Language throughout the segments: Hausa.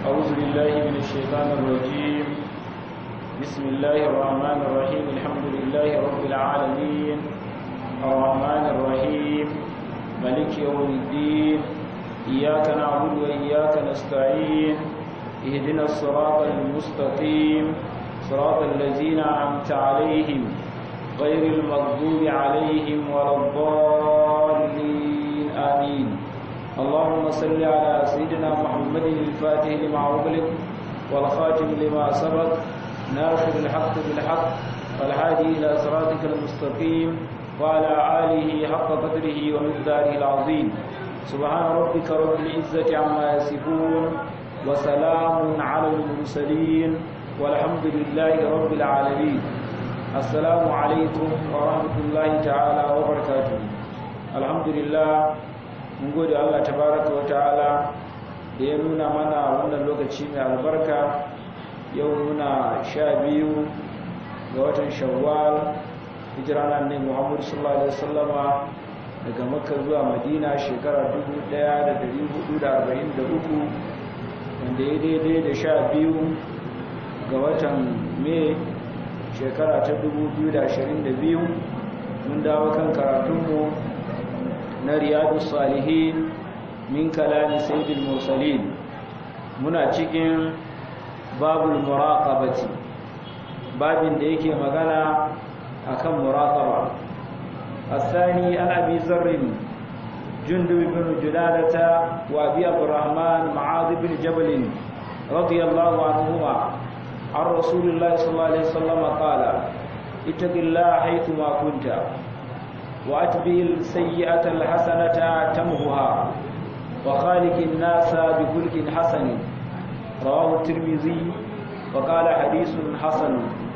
أعوذ بالله من الشيطان الرجيم بسم الله الرحمن الرحيم الحمد لله رب العالمين الرحمن الرحيم ملك يوم الدين إياك نعبد وإياك نستعين اهدنا الصراط المستقيم صراط الذين أنعمت عليهم غير المغضوب عليهم ولا الضالين آمين اللهم صل على سيدنا محمد الفاتح لما أغلق والخاتم لما سبق ناصر الحق بالحق والهادي إلى صراطك المستقيم وعلى آله حق قدره ومقداره العظيم سبحان ربك رب العزة عما يصفون وسلام على المرسلين والحمد لله رب العالمين السلام عليكم ورحمة الله تعالى وبركاته الحمد لله mun gode Allah tabaraka wa ta'ala da ya nuna mana wannan lokaci mai albarka yau muna sha biyu ga watan shawwal hijira nan ne Muhammadu sallallahu alaihi wasallama daga Makka zuwa Madina shekara 1443 wanda ya daidai da sha biyu ga watan Mai shekara ta 2022 mun dawo kan karatunmu na riyadu salihin min kalami sayyidil mursalin muna cikin babul muraqabati babin da yake magana akan muraqaba الثاني عن ابي ذر جندب بن جلالة وابي عبد الرحمن معاذ بن جبل رضي الله عنهما عن رسول الله صلى الله عليه وسلم قال اتق الله حيثما كنت وأتبع السيئة الحسنة تمهها وخالق الناس بخلق حسن رواه الترمذي وقال حديث حسن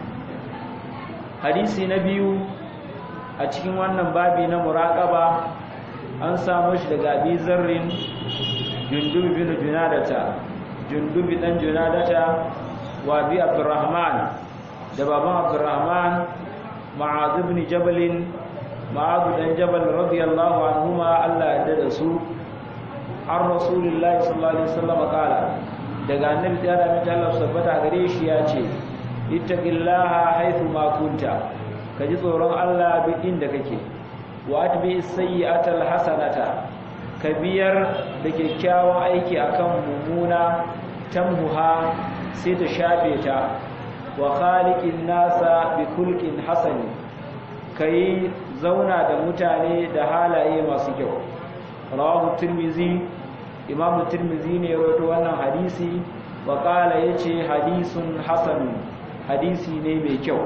حديث نبي a cikin wannan babi na muraqaba an samu shi daga Abi Zarrin Jundub bin Junadata Jundub dan Junadata wa Abi Abdurrahman da baban Abdurrahman Ma'adh ibn Jabal ma'abu dan jabal radiyallahu anhuma Allah ya dada su an rasulullahi sallallahu alaihi wasallam kala daga annabi da da mata Allah sabbata gare shi ya ce ittaqillaha haythu ma kunta kaji tsoron Allah duk inda kake wa atbi sayyi'atal hasanata ka biyar da kyakkyawan aiki akan mumuna tamhuha sai ta shafe ta wa khaliqin nasa bi kulqin hasani kai zauna da mutane da halaye masu kyau rawahu tirmizi imamu tirmizi ne ya rawaito wannan hadisi wa qala yace hadisun hasan hadisi ne mai kyau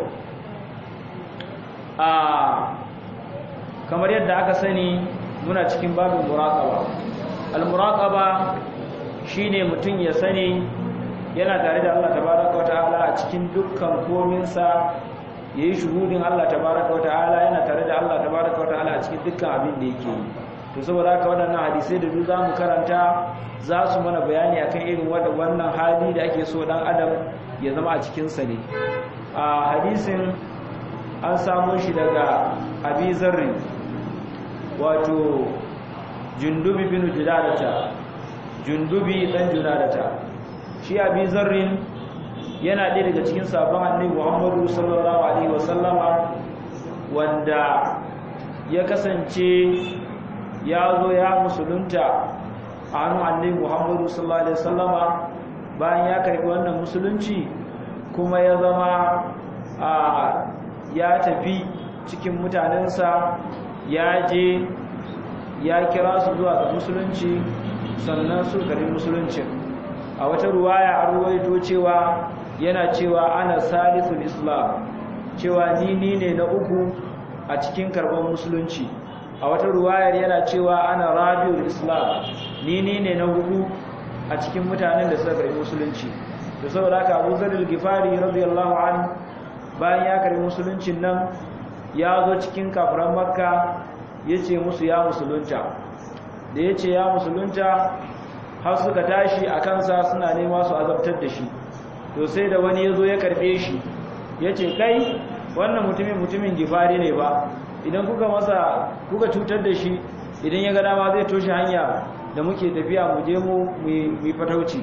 a kamar yadda aka sani muna cikin babin muraqaba al muraqaba shine mutum ya sani yana tare da Allah tabaraka wa ta'ala a cikin dukkan kominsa ya yi shuhudin Allah tabaraka wa ta'ala yana tare da Allah tabaraka wa ta'ala a cikin dukkan abin da yake yi to saboda haka waɗannan hadisai da duk zamu karanta za su mana bayani akan irin wannan hali da ake so dan adam ya zama a cikin sa ne a hadisin an samu shi daga Abi Zarri wato Jundubi bin Judadata Jundubi dan Judadata shi Abi Zarrin yana ɗaya daga cikin sabon annabi Muhammadu sallallahu alaihi wasallama wanda ya kasance ya zo ya musulunta a hannun annabi Muhammadu sallallahu alaihi wasallama bayan ya karbi wannan musulunci kuma ya zama a ya tafi cikin mutanensa ya je ya kira su zuwa ga musulunci sannan su karbi musuluncin a wata ruwaya an ruwaito cewa yana cewa ana salisul islam cewa ni ni ne na uku a cikin karban musulunci a wata ruwayar yana cewa ana rabiul islam ni ni ne na hudu a cikin mutanen da suka karbi musulunci da saboda haka Abu Zar al-Ghifari radiyallahu anhu bayan ya karbi musuluncin nan ya zo cikin kafiran Makka yace musu ya musulunta da yace ya musulunta har suka tashi a kansa suna nema su azabtar da shi to sai da wani ya zo ya karbe shi ya ce kai wannan mutumin mutumin gifari ne ba idan kuka masa kuka cutar da shi idan ya ga dama zai toshe hanya da muke tafiya mu je mu mu fatauci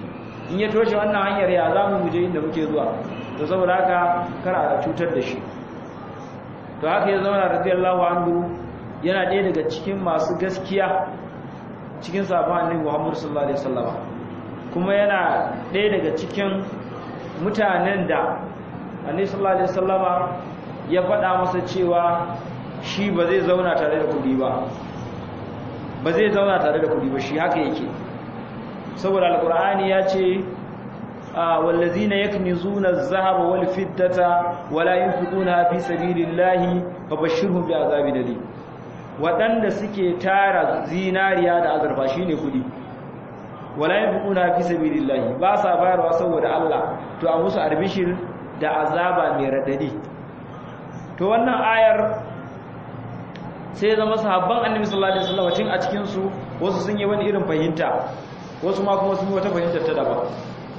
in ya toshe wannan hanyar ya za mu je inda muke zuwa to saboda haka kar a cutar da shi to haka ya zama radiyallahu anhu yana ɗaya daga cikin masu gaskiya cikin sabon annabi Muhammad sallallahu alaihi wasallam kuma yana ɗaya daga cikin mutanen da annabi sallallahu alaihi wasallama ya faɗa masa cewa shi ba zai zauna tare da kudi ba ba zai zauna tare da kudi ba shi haka yake saboda alqur'ani ya ce wallazina yaknizuna az-zahaba wal fiddata wala yunfiquna fi sabilillahi fabashshirhum bi'azabin alim wadanda suke tara zinariya da azurfa shine kudi wala yunfiquna fi sabilillahi ba sa bayarwa saboda Allah to a musu arbishir da azaba mai radadi to wannan ayar sai zama sahabban annabi sallallahu alaihi wasallam cin a cikin su wasu sun yi wani irin fahimta wasu ma kuma sun yi wata fahimtar ta daban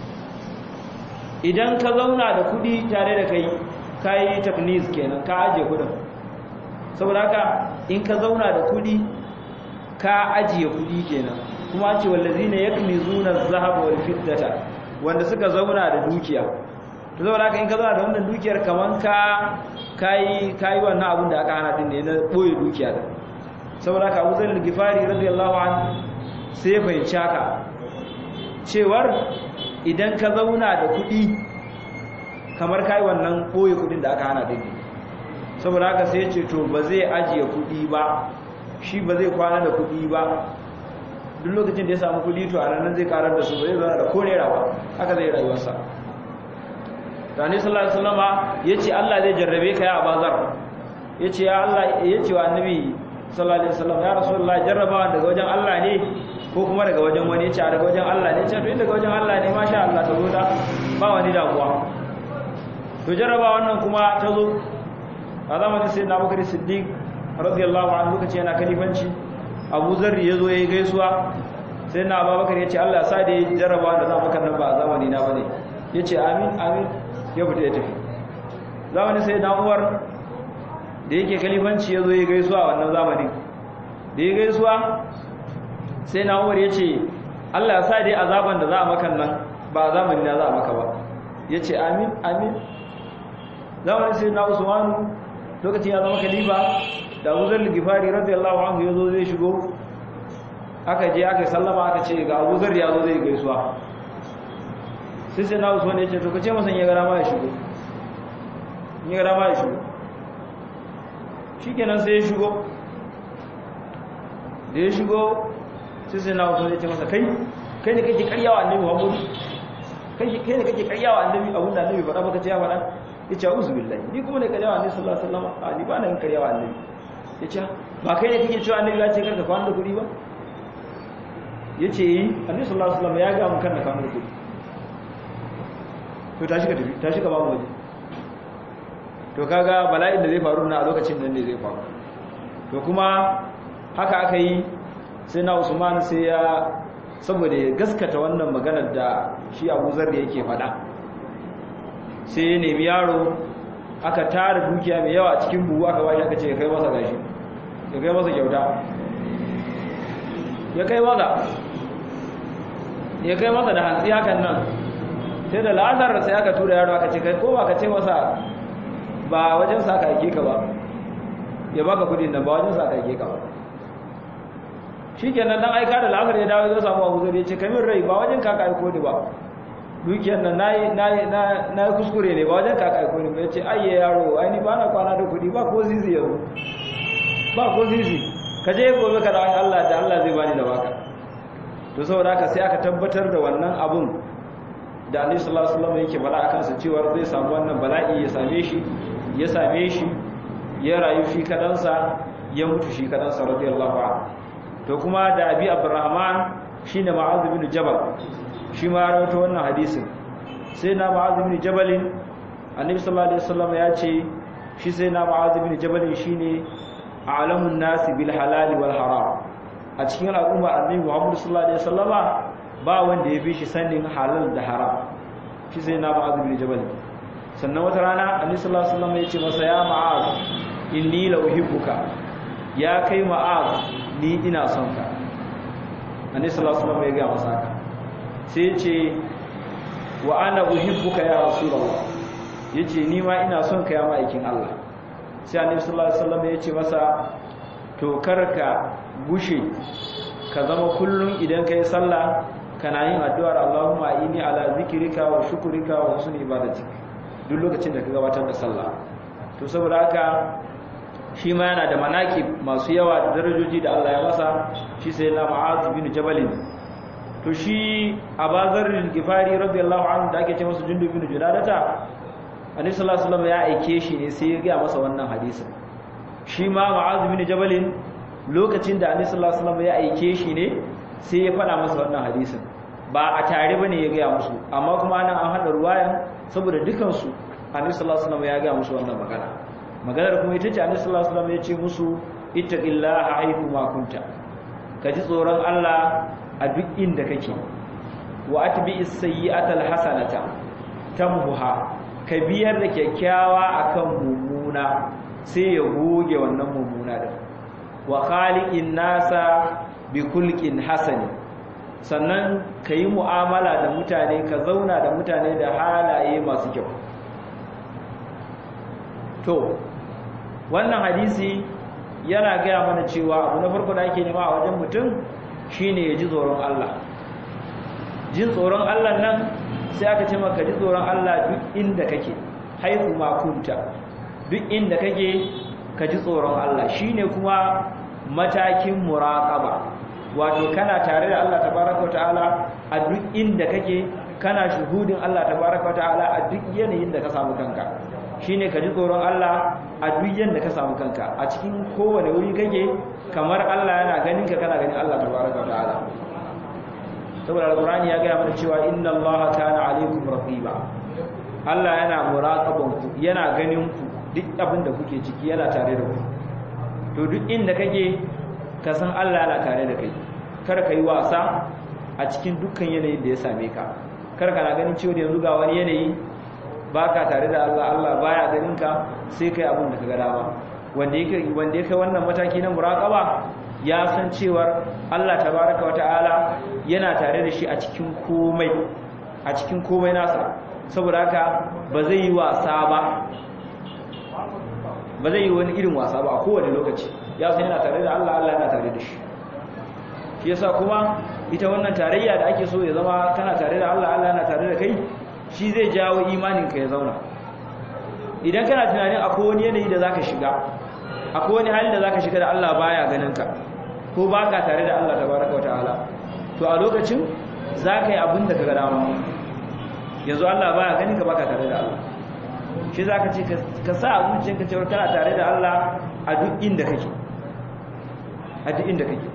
idan ka zauna da kudi tare da kai kai tafniz kenan ka aje kudin saboda haka in ka zauna da kudi ka ajiye kudi kenan kuma ce wallazina yakmizuna az-zahaba wal fiddata wanda suka zauna da dukiya to saboda haka in ka zauna da wannan dukiyar kaman ka kai kai wannan abin da aka hana din ne na boye dukiya da saboda haka Abu Zar al-Ghifari radiyallahu anhu sai ya fahimci haka cewar idan ka zauna da kuɗi kamar kai wannan boye kuɗin da aka hana din ne saboda haka sai ya ce to ba zai ajiye kuɗi ba shi ba zai kwana da kuɗi ba duk lokacin da ya samu kuɗi to a ranar zai karar da su ba zai zauna da ko naira ba haka zai rayuwarsa Rani sallallahu alaihi wasallama yace Allah zai jarrabe ka ya bazar yace ya Allah yace wa annabi sallallahu alaihi wasallam ya rasulullahi jarrabawa daga wajen Allah ne ko kuma daga wajen wani yace daga wajen Allah ne yace to in daga wajen Allah ne masha Allah ta zo da ba wani damuwa to jarrabawa wannan kuma ta zo a zamanin sayyidina Abubakar Siddiq radiyallahu anhu kace yana kalifanci Abu Zarri yazo yayi gaisuwa sayyidina Abubakar yace Allah ya sa da jarrabawa da za maka nan ba zamani na bane yace amin amin ya fita ya tafi zamanin sai na uwar da yake kalifanci ya zo ya gaisuwa wannan zamanin da ya gaisuwa sai na uwar ya ce allah ya sa dai azaban da za a makan nan ba a zamanin na za a maka ba ya ce amin amin zamanin sai na usmanu lokacin ya zama kalifa da abu zar gifari radiyallahu anhu ya zo zai shigo aka je aka sallama aka ce ga abu zar ya zo zai gaisuwa sai sai na usman ya ce to kace masa ya gara ma ya shigo ya gara ma ya shigo shikenan sai ya shigo da ya shigo sai sai na usman ya ce masa kai kai ne kake karyawa annabi Muhammad kai kai ne kake karyawa annabi abun da annabi faɗa baka ce ya faɗa ya ce auzu billahi ni kuma ne karyawa annabi sallallahu alaihi wasallam a ni ba na yin karyawa annabi ya ce ba kai ne kake cewa annabi ya ce karka kwana da kuɗi ba ya ce yi annabi sallallahu alaihi wasallam ya ga mun kan da kwana da kuɗi to tashi ka tafi tashi ka babu waje to kaga bala'in da zai faru na a lokacin nan ne zai faru to kuma haka aka yi sai na Usman sai ya saboda ya gaskata wannan maganar da shi Abu Zar yake faɗa sai ya nemi yaro aka tara dukiya mai yawa a cikin buhu aka bashi aka ce ya kai masa gashi ya kai masa kyauta ya kai masa ya kai masa da hantsi hakan nan sai da la'azar sai aka tura yaro aka ce kai ko ba ka ce masa ba wajen sa ka aike ka ba ya baka kudin nan ba wajen sa ka aike ka ba shikenan dan aika da la'azar ya dawo ya samu Abu Zari ya ce kamin rai ba wajen ka ka aiko ni ba dukiyar nan nayi nayi na kuskure ne ba wajen ka ka aiko ni ba yace ayye yaro ai ni ba na kwana da kudi ba ko zizi yanzu ba ko zizi ka je gobe ka dawo Allah da Allah zai bani da baka to saboda haka sai aka tabbatar da wannan abun da Annabi sallallahu alaihi wasallam yake fara akan sa cewa zai samu wannan bala'i ya same shi ya same shi ya rayu shi kadansa ya mutu shi kadansa radiyallahu anhu to kuma da Abi Abdurrahman shine Mu'adh bin Jabal shi ma rawaito wannan hadisin sai na Mu'adh bin Jabal Annabi sallallahu alaihi wasallam ya ce shi sai na Mu'adh bin Jabal shine a'lamun nasi bil halal wal haram a cikin al'umma Annabi Muhammad sallallahu alaihi wasallama ba wanda ya fi shi sanin halal da haram shi sai na Mu'adh bin Jabal sannan wata rana Annabi sallallahu alaihi wasallam ya ce masa ya Mu'adh inni la uhibbuka ya kai Mu'adh ni ina son ka Annabi sallallahu alaihi wasallam ya ga masa haka sai ya ce wa ana uhibbuka ya rasulullah yace ni ma ina son ka ya ma'aikin Allah sai annabi sallallahu alaihi wasallam yace masa to karka gushe ka zama kullun idan kai sallah kana yin addu'ar Allahumma inni ala zikrika wa shukrika wa husni ibadatik duk lokacin da ka gabatar da sallah to saboda haka shi ma yana da manaki masu yawa da darajoji da Allah ya masa shi sai na Mu'adh bin Jabal to shi Abazar al-Ghifari radiyallahu anhu da ake ce masa Jundub bin Junadata Annabi sallallahu alaihi wasallam ya aike shi ne sai ya ga masa wannan hadisin shi ma Mu'adh bin Jabal lokacin da Annabi sallallahu alaihi wasallam ya aike shi ne sai ya faɗa masa wannan hadisin ba a tare bane ya ga musu amma kuma nan an hada ruwayan saboda dukansu Annabi sallallahu alaihi wasallam ya ga musu wannan magana maganar kuma ita ce annabi sallallahu alaihi wasallam ya ce musu ittaqillaha haythu ma kunta ka ji tsoron Allah a duk inda kake wa atbi'is sayyi'ata alhasanata tamhuha ka biyar da kyakkyawa akan mummuna sai ya goge wannan mummuna din wa khaliqin nasa bi kulqin hasani sannan ka yi mu'amala da mutane ka zauna da mutane da halaye masu kyau to wannan hadisi yana gaya mana cewa abu na farko da ake nema a wajen mutum shine ya ji tsoron Allah jin tsoron Allah nan sai aka ce maka ji tsoron Allah duk inda kake haihu ma kunta duk inda kake ka ji tsoron Allah shine kuma matakin muraqaba wato kana tare da Allah tabaraka wa ta'ala a duk inda kake kana shuhudin Allah tabaraka wa ta'ala a duk yanayin da ka samu kanka shine ka ji tsoron Allah a duk yanda ka samu kanka a cikin kowane wuri kake kamar Allah yana ganin ka kana ganin Allah tabaraka wa ta'ala saboda alqur'ani ya ga mana cewa inna Allah kana alaikum raqiba Allah yana muraqaban ku yana ganin ku duk abin da kuke ciki yana tare da ku to duk inda kake ka san Allah yana tare da kai kar ka yi wasa a cikin dukkan yanayin da ya same ka kar ka na ganin cewa yanzu ga wani yanayi baka tare da Allah Allah baya ganin ka sai kai abin da ka ga dama wanda yake wanda yake wannan mataki na muraqaba ya san cewar Allah tabaraka wa ta'ala yana tare da shi a cikin komai a cikin komai nasa saboda haka ba zai yi wasa ba ba zai yi wani irin wasa ba a kowane lokaci ya san yana tare da Allah Allah yana tare da shi shi yasa kuma ita wannan tarayya da ake so ya zama kana tare da Allah Allah yana tare da kai shi zai jawo imaninka ya zauna idan kana tunanin akwai wani yanayi da zaka shiga akwai wani hali da zaka shiga da Allah baya ganin ka ko baka tare da Allah tabaraka wa ta'ala to a lokacin zaka yi abin da kaga dama yanzu Allah baya ganin ka baka tare da Allah shi zaka ce ka sa a zuciyarka cewa kana tare da Allah a duk inda kake a duk inda kake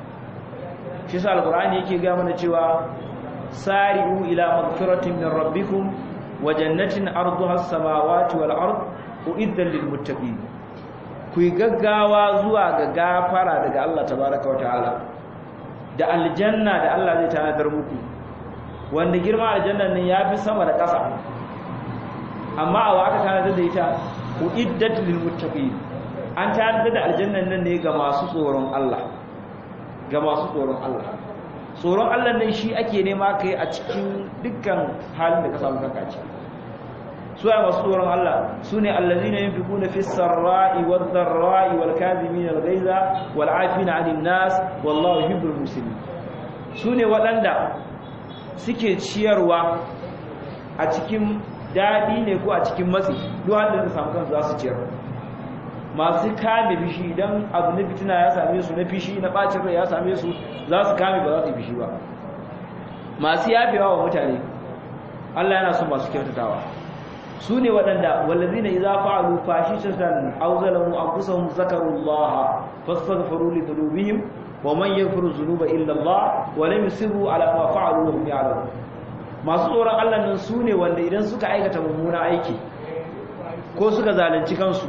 shi sa alqur'ani yake ga mana cewa sari'u ila magfiratin min rabbikum wa jannatin arduha as-samawati wal ard uiddat lil muttaqin ku gaggawa zuwa ga gafara daga Allah tabaaraka wa ta'ala da aljanna da Allah zai tanadar muku wanda girma aljanna nan yafi sama da ƙasa amma a wa aka tanadar da ita uiddat lil muttaqin an tanadar da aljannan nan ne ga masu tsoron Allah ga masu tsoron Allah tsoron Allah nan shi ake nema kai a cikin dukkan halin da ka samu kanka ci su ai masu tsoron Allah su ne allazina yunfiquna fis sarra'i wad dharra'i wal kadhimin al ghaiza wal 'afina 'anil nas wallahu yuhibbul muslimin su ne waɗanda suke ciyarwa a cikin daɗi ne ko a cikin matsi duk halin da samu kansu za su ciyar masu kame bishi idan abu na fitina ya same su na fishi na bacin rai ya same su za su kame ba za su yi fishi ba masu yafewa wa mutane Allah yana son masu kyautatawa su ne waɗanda wallazina idza fa'alu fahishatan aw zalamu anfusahum zakarullaha fastaghfiru li dhunubihim wa man yaghfiru dhunuba illa Allah wa lam yusirru ala ma fa'alu wa hum ya'lamun masu tsoron Allah nan su ne wanda idan suka aikata mummuna aiki ko suka zalunci kansu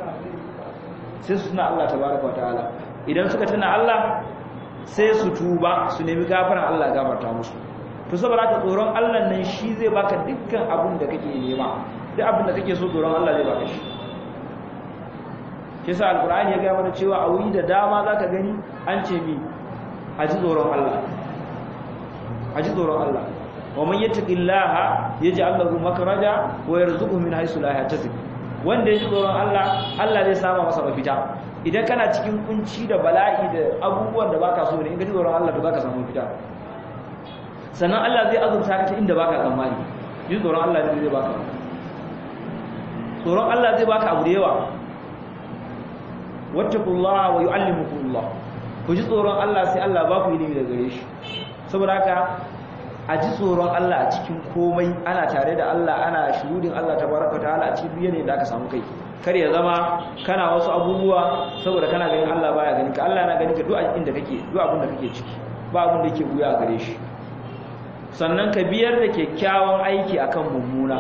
sai su tuna Allah tabaraka wa ta'ala idan suka tuna Allah sai su tuba su nemi gafaran Allah gafarta musu to saboda haka tsoron Allah nan shi zai baka dukkan abin da kake nema duk abin da kake so tsoron Allah zai baka shi shi sa alqur'ani ya ga mana cewa a wuri da dama zaka gani an ce mi a ji tsoron Allah a ji tsoron Allah wa man yattaqillaha yaj'al lahu makhraja wa yarzuquhu min haythu la yahtasib wanda ya ji tsoron Allah Allah zai sama masa mafita idan kana cikin kunci da bala'i da abubuwan da baka so ne in ka ji tsoron Allah to zaka samu mafita sannan Allah zai azurta ka ta inda baka tsammani ji tsoron Allah ne zai baka tsoron Allah zai baka abu da yawa wattaqullaha wa yu'allimukumullah ku ji tsoron Allah sai Allah ba ku ilimi daga gare shi saboda haka a ji tsoron Allah a cikin komai ana tare da Allah ana shuhudin Allah tabaraka ta'ala a cikin biye ne da aka samu kai kar ya zama kana wasu abubuwa saboda kana ganin Allah baya ganin ka Allah yana ganin ka duk inda kake duk abin da kake ciki ba abin da yake buya a gare shi sannan ka biyar da kyakkyawan aiki akan mummuna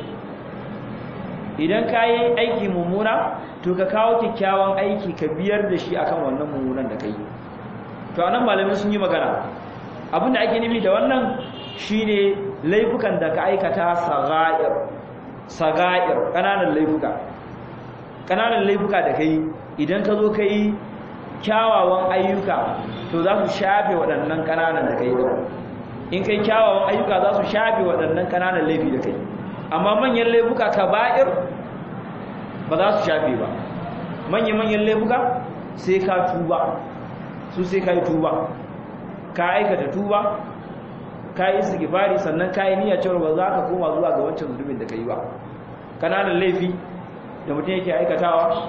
idan ka yi aiki mummuna to ka kawo kyakkyawan aiki ka biyar da shi akan wannan mummunan da ka yi to anan malamin sun yi magana abinda ake nufi da wannan shine laifukan da ka aikata sagair sagair kananan laifuka kananan laifuka da kai idan ka zo kai kyawawan ayyuka to za su shafe waɗannan kananan da kai in kai kyawawan ayyuka za su shafe waɗannan kananan laifi da kai amma manyan laifuka kaba'ir ba za su shafe ba manya-manyan laifuka sai ka tuba su sai ka yi tuba ka aikata tuba ka yi sigifari sannan ka yi niyyar cewa ba za ka koma zuwa ga wancan zunubin da ka yi ba kananan laifi da mutum yake aikatawa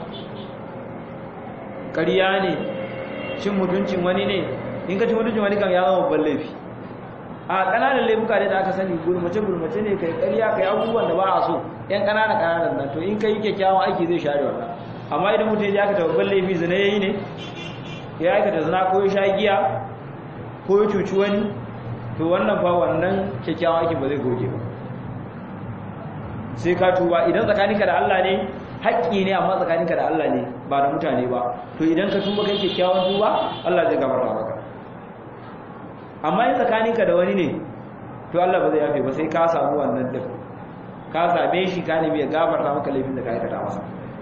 ƙarya ne cin mutuncin wani ne in ka ci mutuncin wani kan ya zama babban laifi a ƙananan laifuka da aka sani gulmace gulmace ne kai ƙarya kai abubuwan da ba a so yan ƙananan ƙananan nan to in kai kyakkyawan aiki zai share wannan amma idan mutum ya aikata babban laifi zina yayi ne ya aikata zina ko ya sha giya ko ya cuci wani to wannan fa wannan kyakkyawan aikin ba zai goge ba sai ka tuba idan tsakaninka da Allah ne haƙƙi ne amma tsakaninka da Allah ne ba da mutane ba to idan ka tuba kai kyakkyawan tuba Allah zai gafarta maka amma in tsakaninka da wani ne to Allah ba zai yafe ba sai ka samu wannan din ka same shi ka nemi ya gafarta maka laifin da ka aikata masa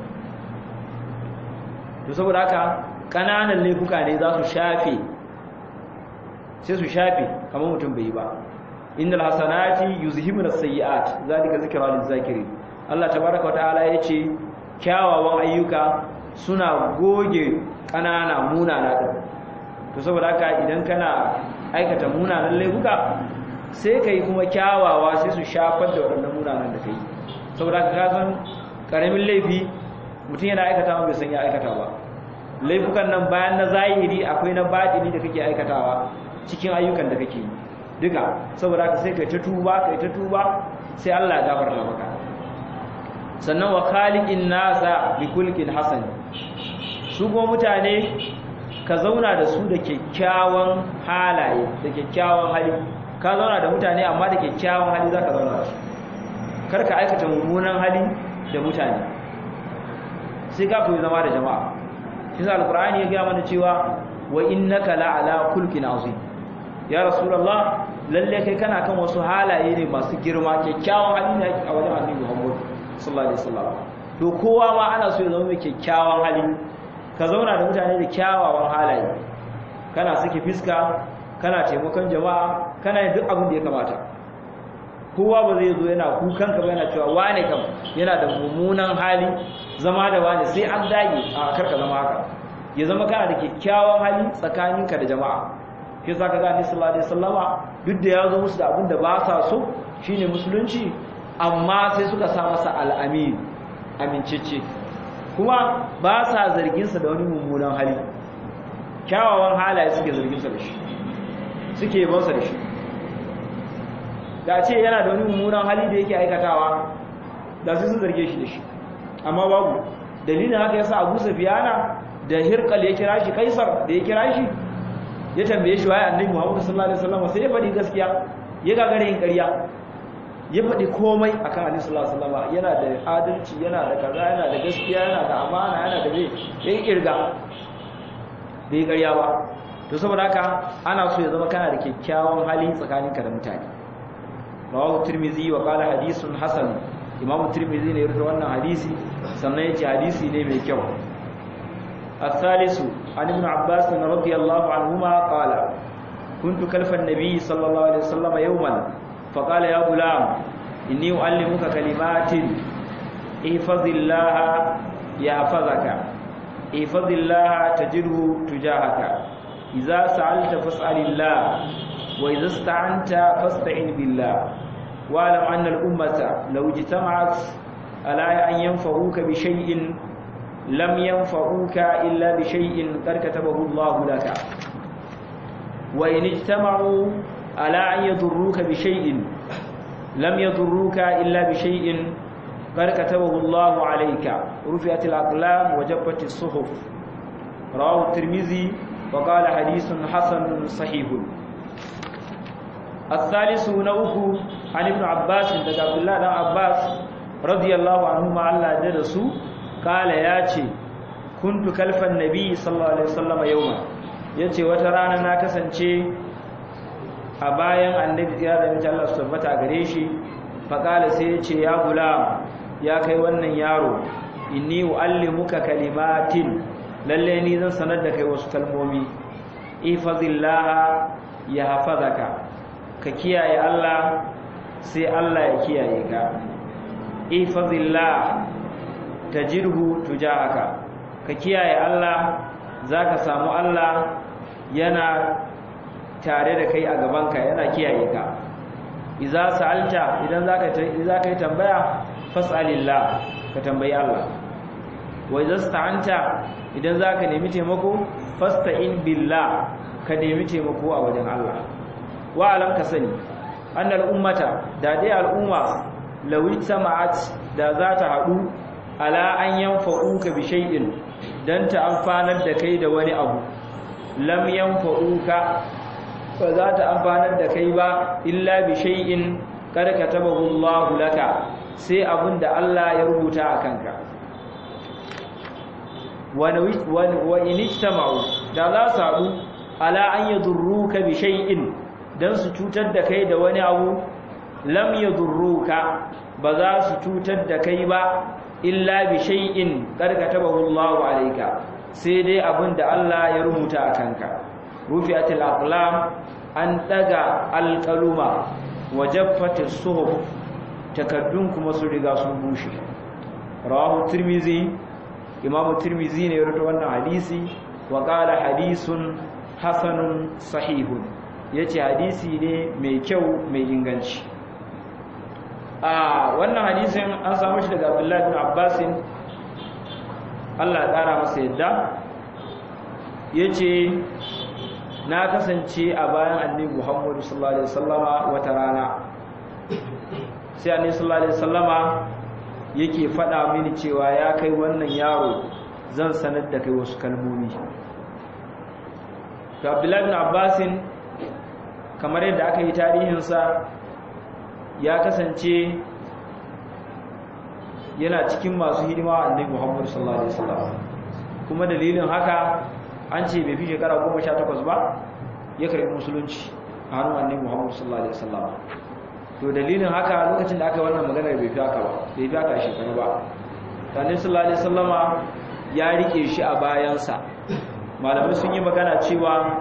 to saboda haka kananan laifuka ne za su shafe sai su shafe kamar mutum bai yi ba innal hasanati yuzhibuna as-sayyi'at zalika zikra lil-zakirin Allah tabaaraka wa ta'ala yace kyawawan ayyuka suna goge kanana munana din to saboda haka idan kana aikata munanan laifuka sai kai kuma kyawawa sai su shafar da waɗannan munanan da kai saboda haka ka san karamin laifi mutum yana aikata ma bai san ya aikata ba laifukan nan bayan na zahiri akwai na batini da kake aikatawa cikin ayyukan da kake yi duka saboda haka sai kai ta tuba kai ta tuba sai Allah ya gafarta maka sannan wa khaliqin nasa bi kulkin hasan su kuma mutane ka zauna da su da kyakkyawan halaye da kyakkyawan hali ka zauna da mutane amma da kyakkyawan hali zaka zauna da su kar ka aikata mummunan hali da mutane sai ka koyi zama da jama'a shi sa alqur'ani ya ga mana cewa wa innaka la'ala kulkin azim ya rasulullah lalle kai kana kan wasu halaye ne masu girma kyakkyawan hali ne a wajen annabi Muhammad sallallahu alaihi wasallam to kowa ma ana so ya zama mai kyakkyawan hali ka zauna da mutane da kyawawan halaye kana saki fiska kana taimakon jama'a kana yin duk abin da ya kamata kowa ba zai zo yana kukan ka ba yana cewa wane kam yana da mummunan hali zama da wane sai an dage a karka zama haka ya zama kana da kyakkyawan hali tsakaninka da jama'a shi sa kaga Annabi sallallahu alaihi wasallama duk da ya zo musu da abin da ba sa so shine musulunci amma sai suka sa masa al-amin amincece kuma ba sa zargin sa da wani mummunan hali kyawawan halaye suke zargin sa da shi suke yabon sa da shi da ce yana da wani mummunan hali da yake aikatawa da su sun zarge shi da shi amma babu dalilin haka yasa Abu Sufyana da Hirqal ya kira shi Kaisar da ya kira shi ya tambaye shi waye Annabi Muhammad sallallahu alaihi wasallam sai ya faɗi gaskiya ya gagare yin ƙarya ya faɗi komai akan Annabi sallallahu alaihi wasallam yana da adalci yana da kaza yana da gaskiya yana da amana yana da me yayin kirga bai ƙarya ba to saboda haka ana so ya zama kana da kyakkyawan hali tsakaninka da mutane rawahu tirmizi wa qala hadithun hasan imamu tirmizi ne ya rubuta wannan hadisi sannan yace hadisi ne mai kyau الثالث عن ابن عباس رضي الله عنهما قال كنت كلف النبي صلى الله عليه وسلم يوما فقال يا غلام إني أعلمك كلمات احفظ الله يحفظك احفظ الله تجده تجاهك إذا سألت فاسأل الله وإذا استعنت فاستعن بالله واعلم أن الأمة لو اجتمعت على أن ينفعوك بشيء لم ينفعوك إلا بشيء قد كتبه الله لك وإن اجتمعوا على أن يضروك بشيء لم يضروك إلا بشيء قد كتبه الله عليك رفعت الأقلام وجبت الصحف رواه الترمذي وقال حديث حسن صحيح الثالث نوكو عن ابن عباس عند عبد الله بن عباس رضي الله عنهما الله جدسو قال ياتي كنت كلف النبي صلى الله عليه وسلم يوما yace wata rana na kasance a bayan annabi ya da mace Allah su tabbata gare shi faqala sai yace ya gulam ya kai wannan yaro inni uallimuka kalimatin lalle ni zan sanar da kai wasu kalmomi ifazillah ya hafazaka ka kiyaye Allah sai Allah ya kiyaye ka ifazillah tajirhu tujahaka ka kiyaye Allah zaka samu Allah yana tare da kai a gabanka yana kiyaye ka idza sa'alta idan zaka idza kai tambaya fas'alillah ka tambayi Allah wa idza sta'anta idan zaka nemi taimako fasta'in billah ka nemi taimako a wajen Allah wa alam ka sani annal ummata da dai al'umma law sama'at da za ta hadu ala an yanfa'uka bi shay'in dan ta amfanar da kai da wani abu lam yanfa'uka ba za ta amfanar da kai ba illa bi shay'in kad katabahu Allah laka sai abinda Allah ya rubuta a kanka wa in ijtama'u da za su haɗu ala an yadurruka bi shay'in dan su cutar da kai da wani abu lam yadurruka ba za su cutar da kai ba illa bi shay'in qad katabahu Allahu alayka sai dai abinda Allah ya rubuta a kanka rufi'atil aqlam an daga alqaluma wajaffatis suhuf takaddun kuma su riga sun bushe rawahu tirmizi imam tirmizi ne ya rawaito wannan hadisi wa qala hadisun hasanun sahihun yace hadisi ne mai kyau mai inganci a wannan hadisin an samu shi daga Abdullah bin Abbas Allah ya kara masa yadda yace na kasance a bayan annabi Muhammad sallallahu alaihi wasallama wata rana sai annabi sallallahu alaihi wasallama yake faɗa mini cewa ya kai wannan yaro zan sanar da kai wasu kalmomi to Abdullahi bin Abbasin kamar yadda aka yi tarihinsa ya kasance yana cikin masu hidima a annabi Muhammad sallallahu alaihi wasallam kuma dalilin haka an ce bai fi shekara 18 ba ya karbi musulunci a hannun annabi Muhammad sallallahu alaihi wasallam to dalilin haka lokacin da aka yi wannan magana bai fi haka ba bai fi haka shekaru ba annabi sallallahu alaihi wasallama ya rike shi a bayansa malamai sun yi magana cewa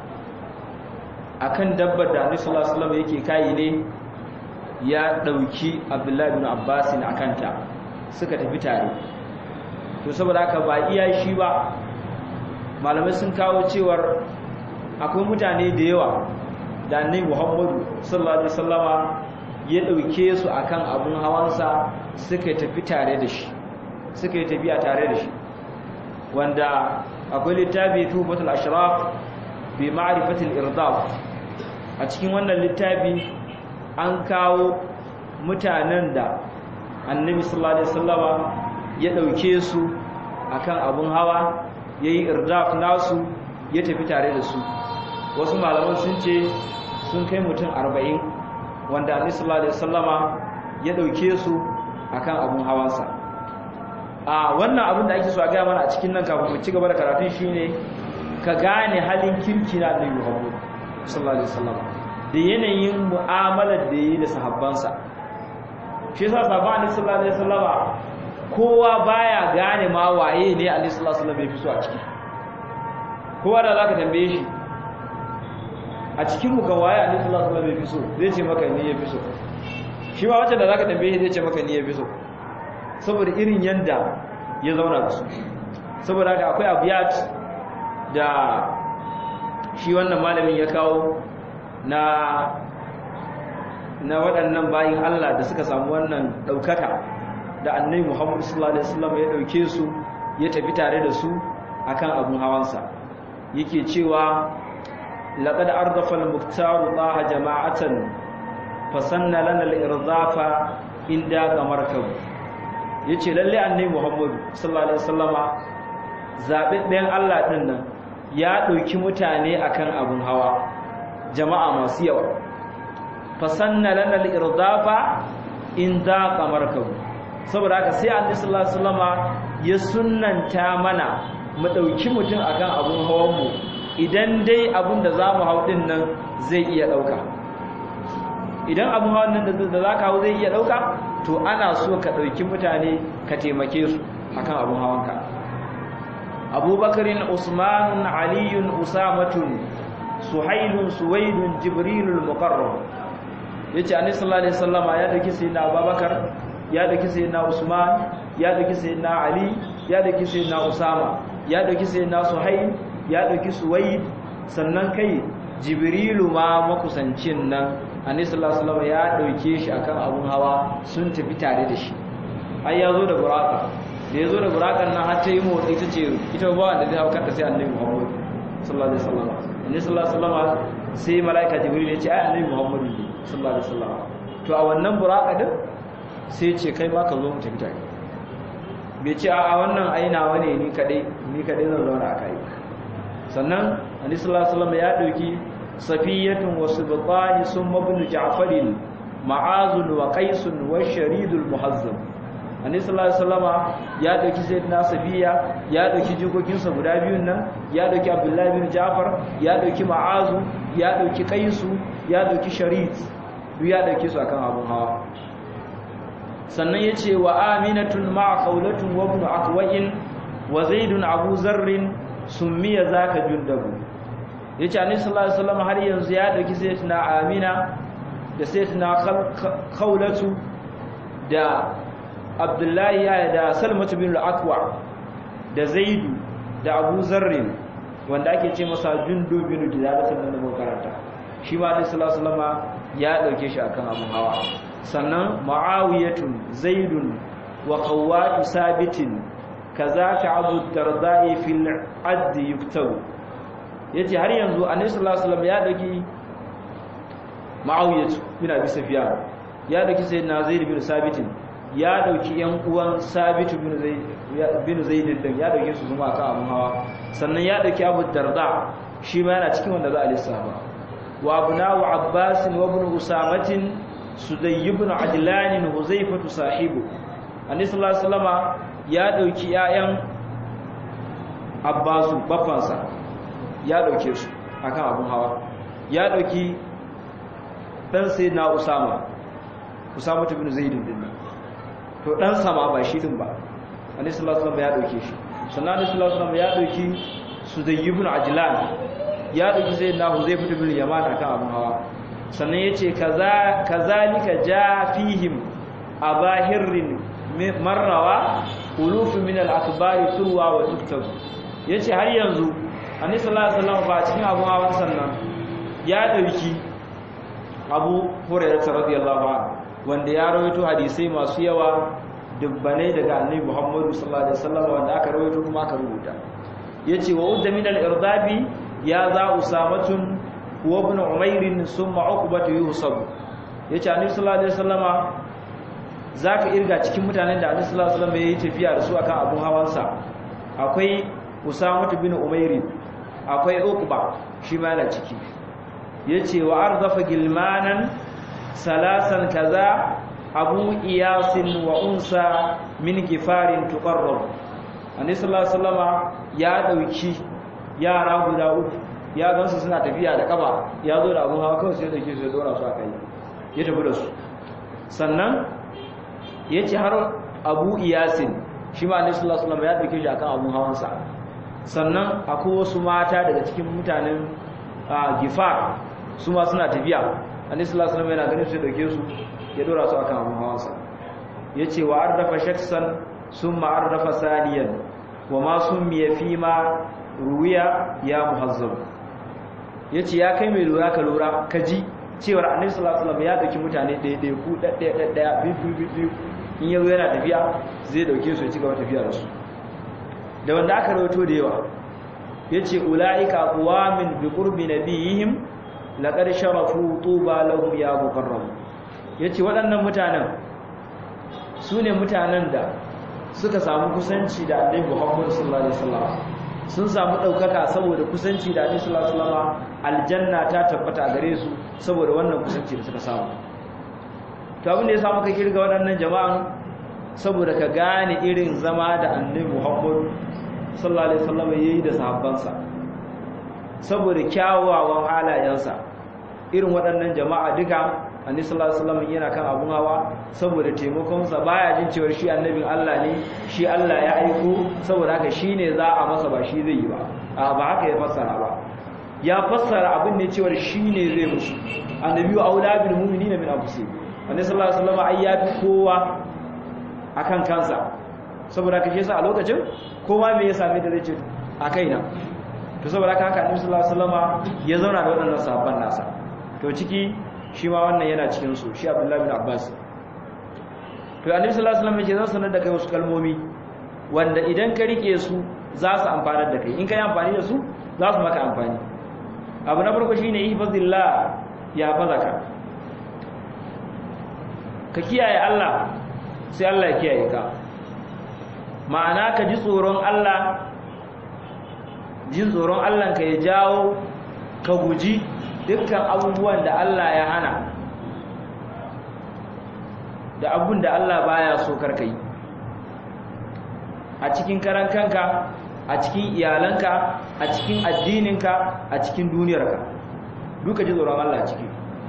akan dabbar da annabi sallallahu alaihi wasallam yake kai ne ya dauki Abdullahi ibn Abbas a kanta suka tafi tare to saboda haka ba iya shi ba malamai sun kawo cewar akwai mutane da yawa da annabi Muhammadu sallallahu alaihi wasallama ya dauke su akan abun hawansa suka tafi tare da shi suka yi tafiya tare da shi wanda akwai littafi tufatul ashraf bi ma'rifatil irdaf a cikin wannan littafi an kawo mutanen da annabi sallallahu alaihi wasallama ya dauke su akan abun hawa yayi irdaf nasu ya tafi tare da su wasu malaman sun ce sun kai mutum 40 wanda annabi sallallahu alaihi wasallama ya dauke su akan abun hawansa a wannan abin da ake so a ga mana a cikin nan kafin mu ci gaba da karatun shine ka gane halin kirki na Annabi Muhammad sallallahu alaihi wasallam da yanayin mu'amalar da yi da sahabbansa shi yasa sahabban Annabi sallallahu alaihi wasallam kowa baya gane ma waye ne Annabi sallallahu alaihi wasallam ya fi so a ciki kowa da zaka tambaye shi a cikin mu kan waye annabi sallallahu alaihi wasallam ya fi so zai ce maka ni ya fi so shi ma wacce da zaka tambaye zai ce maka ni ya fi so saboda irin yanda ya zauna da su saboda haka akwai abiyat da shi wannan malamin ya kawo na na waɗannan bayin Allah da suka samu wannan ɗaukaka da annabi Muhammad sallallahu alaihi wasallam ya ɗauke su ya tafi tare da su akan abun hawansa yake cewa laqad ardafa al-muktaru taha jama'atan fasanna lana al-irdafa inda kamarkab yace lalle annabi Muhammad sallallahu alaihi wasallama zababben Allah din nan ya ɗauki mutane akan abun hawa jama'a masu yawa fasanna lana al-irdafa inda kamarkab saboda haka sai annabi sallallahu alaihi wasallama ya sunnanta mana mu dauki mutum akan abun hawan mu idan dai abun da zamu hau din nan zai iya dauka idan abun hawan nan da zaka hau zai iya dauka to ana so ka dauki mutane ka taimake su akan abun hawanka abubakarin usmanun aliyun usamatun suhailun suwaidun jibrilul muqarrab yace annabi sallallahu alaihi wasallama ya dauki sayyidina abubakar ya dauki sayyidina Usman ya dauki sayyidina Ali ya dauki sayyidina Usama ya dauki sayyidina Suhail ya dauki Suwaid sannan kai Jibrilu ma makusancin nan Annabi sallallahu alaihi wasallam ya dauke shi akan abun hawa sun tafi tare da shi ai ya zo da buraka da ya zo da burakan nan har ta yi motsi ta ce ita ba wanda zai hauka ta sai Annabi Muhammad sallallahu alaihi wasallam Annabi sallallahu alaihi wasallam sai malaika Jibril ya ce ai Annabi Muhammad sallallahu alaihi wasallam to a wannan buraka din sai ce kai ma ka zo mu tafi tare bai ce a wannan ainawa ne ni kadai ni kadai zan zauna a kai sannan annabi sallallahu alaihi wasallam ya dauki safiyatun wa subqani summa ibn ja'farin ma'azun wa qaisun wa sharidul muhazzam annabi sallallahu alaihi wasallam ya dauki sayyidina safiya ya dauki jikokin sa guda biyun nan ya dauki abdullahi bin ja'far ya dauki ma'azu ya dauki qaisu ya dauki sharid duk ya dauke su akan abun hawa sannan ya ce wa aminatun ma'a kaulatun wa ibn akwa'in wa zaidun abu zarrin summiya zaka jundabu yace annabi sallallahu alaihi wasallam har yanzu ya dauki sayyidatina amina da sayyidatina kaulatu da abdullahi ya da salmatu bin al-aqwa da zaidu da abu zarrin wanda ake ce masa jundu bin dilalatin nan da karanta shi ma annabi sallallahu alaihi wasallam ya dauke shi akan abun hawa sannan ma'awiyatun zaidun wa qawwatu sabitin kazaka abu dardai fil add yuktabu yace har yanzu annabi sallallahu alaihi wasallam ya dauki ma'awiyatu bin abi sufyan ya dauki sayyidina zaid bin sabitin ya dauki yan uwan sabitu bin zaid bin zaid din ya dauke su zuma kan abun hawa sannan ya dauki abu darda shi ma yana cikin wanda za a lissafa wa abnahu abbas wa ibn usamatin sudai ibn ajlan huzaifatu sahibu annabi sallallahu alaihi wasallama ya dauki ƴaƴan abbasu baffansa ya dauke su akan abun hawa ya dauki dan sayyidina usama usama ibn zaid din to dan sama ba shi din ba annabi sallallahu alaihi wasallama ya dauke shi sannan annabi sallallahu alaihi wasallama ya dauki sudai ibn ajlan ya dauki sayyidina huzaifatu ibn yaman akan abun hawa sannan ya ce kazalika ja fihim a bahirin marrawa ulufu min al'akbari turwa wa tuktabu ya ce har yanzu anisa sallallahu ba cikin abun hawan sannan ya ɗauki abu hurairata radiyallahu anhu wanda ya rawaito hadisai masu yawa dubbanai daga annabi muhammadu sallallahu alaihi wasallam wanda aka rawaito kuma aka rubuta yace wa udda min al-irdabi ya za usamatun wa ibn umayr summa uqbatu yusab yace annabi sallallahu alaihi wasallama zaka irga cikin mutanen da annabi sallallahu alaihi wasallam yayi tafiya da su akan abun hawansa akwai usama ibn umayr akwai uqba shi ma yana ciki yace wa ardafa gilmanan salasan kaza abu iyasin wa unsa min gifarin tuqarrab annabi sallallahu alaihi wasallama ya dauki yara guda uku ya gansu suna tafiya da kafa ya zo da abun hawa kawai sai dauke su ya dora su akai ya tafi da su sannan yace har abu iyasin shi ma annabi sallallahu alaihi wasallam ya dauke shi akan abun hawansa sannan akwai wasu mata daga cikin mutanen gifar su ma suna tafiya annabi sallallahu alaihi wasallam yana ganin su dauke su ya dora su akan abun hawansa yace wa ardafa shaksan summa ardafa saniyan wa ma summiya fi ma ruwiya ya muhazzab yace ya kai mai lura ka lura ka ji cewar annabi sallallahu alaihi wasallam ya dauki mutane ɗaya ɗaya ku ɗaya ɗaya ɗaya biyu biyu in yazo yana tafiya zai dauke su ya ci gaba tafiya da su da wanda aka rawato da yawa yace ulaika aqwamin bi qurbi nabiyihim laqad sharafu tuba lahum ya mukarram yace waɗannan mutanen su ne mutanen da suka samu kusanci da annabi Muhammad sallallahu alaihi wasallam sun samu daukaka saboda kusanci da annabi sallallahu alaihi wasallam aljanna ta tabbata gare su saboda wannan kusanci da suka samu to abin da ya samu ka kirga waɗannan jama'an saboda ka gane irin zama da annabi Muhammad sallallahu alaihi wasallam yayi da sahabbansa saboda kyawawan halayensa irin waɗannan jama'a duka annabi sallallahu alaihi wasallam yana kan abun hawa saboda taimakon sa baya jin cewa shi annabin Allah ne shi Allah ya aiko saboda haka shine za a masa ba shi zai yi ba a ba haka ya fassara ba ya fassara abin ne cewa shine zai musu annabi wa aula bil mu'minina min anfusihim annabi sallallahu alaihi wasallam ai ya fi kowa akan kansa saboda haka shi yasa a lokacin kowa me ya same da zai ce a kaina to saboda haka annabi sallallahu alaihi wasallam ya zauna da waɗannan sahabban nasa to ciki shi ma wannan yana cikin su shi Abdullahi bin Abbas to Annabi sallallahu alaihi wasallam yake zan sanar da kai wasu kalmomi wanda idan ka rike su za su amfanar da kai in kai amfani da su za su maka amfani abu na farko shine ihfazillah ya fazaka ka kiyaye Allah sai Allah ya kiyaye ka ma'ana ka ji tsoron Allah jin tsoron Allah ka ya jawo ka guji dukkan abubuwan da Allah ya hana da abun da Allah baya so karka yi a cikin karan kanka a cikin iyalanka a cikin addininka a cikin duniyarka duka ji tsoron Allah ciki